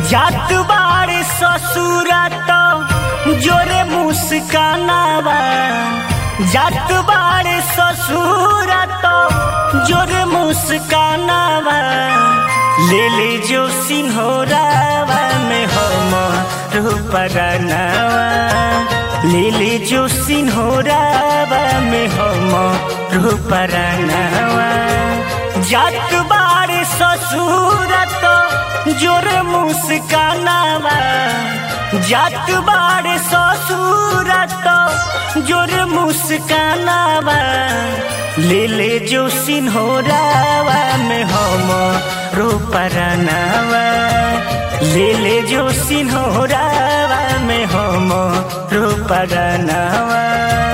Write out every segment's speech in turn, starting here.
जात बाड़े ससुरा तो जोरे मुस्कानावा जात बाड़े ससुरा तो जोरे मुस्कानावा ले ले जो सिंहोरावा में हम रूपरानावा ले ले जो सिंहोरावा में हम रूपरानावा जात बाड़े ससुरा तो जोरे मुस्कानावा जात बाड़े ससुरा तो जोरे मुस्कानावा ले ले जो सिन्होरावा में हम रूपरानावा ले ले जो सिन्होरावा में हम रूपरानावा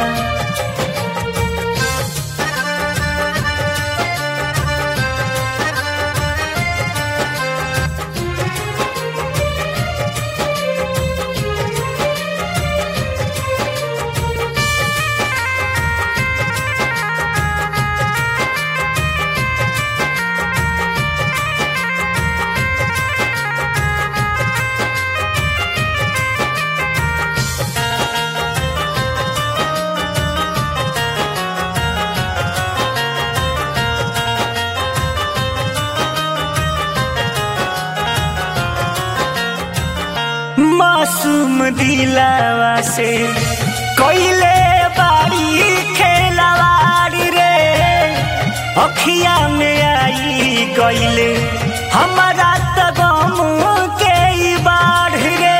मासूम दिलावा से कोइले बाड़ी खेलवाड़ी रे अखिया में आई गइले हमारा तगम के ई बाढ़ रे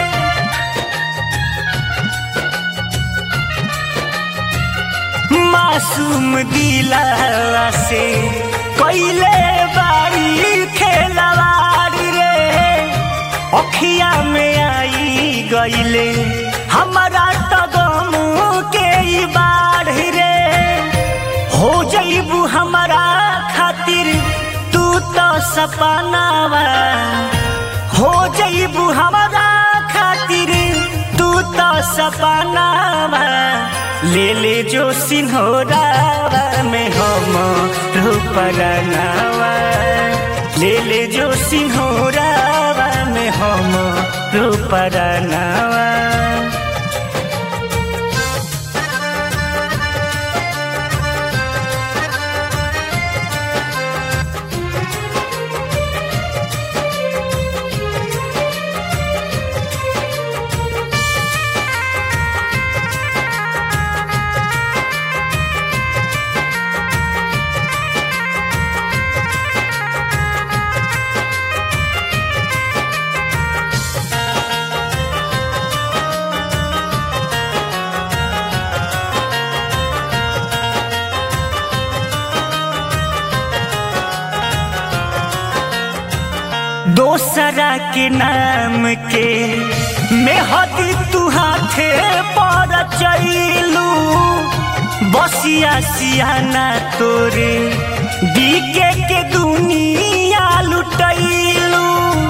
मासूम दिलावा से कोइले बाड़ी खेलवाड़ी रे अखिया में आई गइले हमारा तगम के ई बाढ़ रे हो जइबू हमारा खातिर तू तो सपनावा हो जइबू हमारा खातिर तू तो सपनावा ले ले जो सिन्होरावा में हम रूपरनावा ले ले जो सिन्होरावा में हम रूपरनावा दोसरा के नाम के मेहदी तू हाथे पर चैलू बसिया सियाना तोरे बीके के दुनिया लुटैलू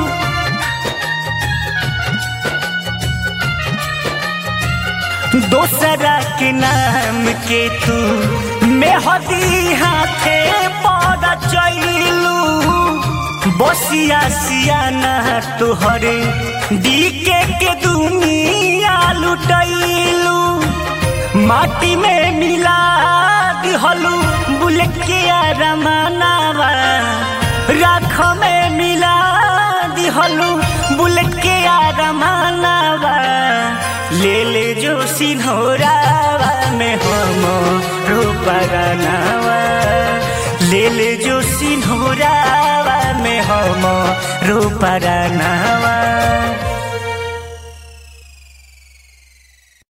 दोसरा के नाम के तू मेहदी हाथे पर चैलू बसिया सियाना तुहरे डीके के दुनिया लुटैलू माटी में मिला दिहलू बुलेट के रमानावा राख में मिला दिहलू बुलेट के रमानावा ले ले जो सिन्होरावा में हम रूपरानावा ले ले जो सिन्होरावा में हम रूपरानावा